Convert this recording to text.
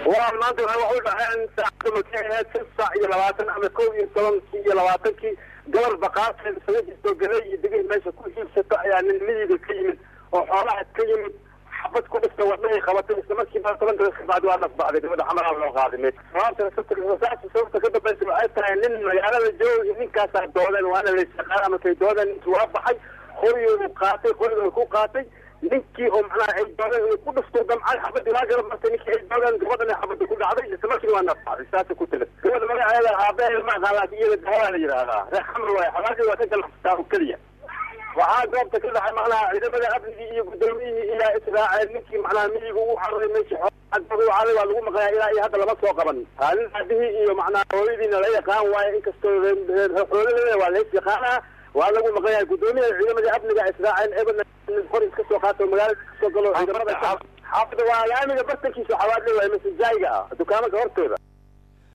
waa maanta waxay wax u dhaceen saacada markay ahayd shan saac iyo labaatan ama kow iyo tobankii iyo labaatankii gabar baqaarteed isaga jirto galay iyo digir meesha ku iibsato ayaa nin miyiga ka yimid oo xoolaha ka yimid xabad ku dhifta wadnahay qabatay isla markiiba toban daqiiqa kabacdi waa dhafbacday gabadha xamalaha loo qaaday meed sababta saasi sababta ka dambaysa waxay tahay nin magaalada jooga iyo ninkaasaa doodeen waana laysaqaana markay doodeen ninkii waa baxay qorigoodu qaatay qorigooda ku qaatay ninkii oo macnaha ay doodeen inuu ku dhufto damcay xabadii waa garab martay ninkii ay doodeen gabadhan ay xabada ku dhacday isla markiina waa nafbacday saasa ku tilad gabadha magaceeda aabaheeda ma aqaan laakiin iyada dawaa la yidhaahdaa reer xamar waaye xabaashii waa ka ganacsataa oo keliya waxaa goobta ka dhacay macnaha ciidamada amnigii iyo guddoomiyihii ilaa israaceen ninkii macnaha miyiga ugu cararay meeshii xoolaa waa lagu maqlaya ilaa iyo hadda lama soo qaban nin aabihii iyo macnaha hooyadiina la yaqaan waaye inkastoo xoolaleeda waa lays yaqaanaa waa lagu maqlaya guddoomiyaha ciidamada amniga israaceen eberna hor iska soo qaato magaalada iska soo galo ciidamada xaafada waa laamiga bartankiisa xawaadle waaye masajaayiga ah dukaamanka hortooda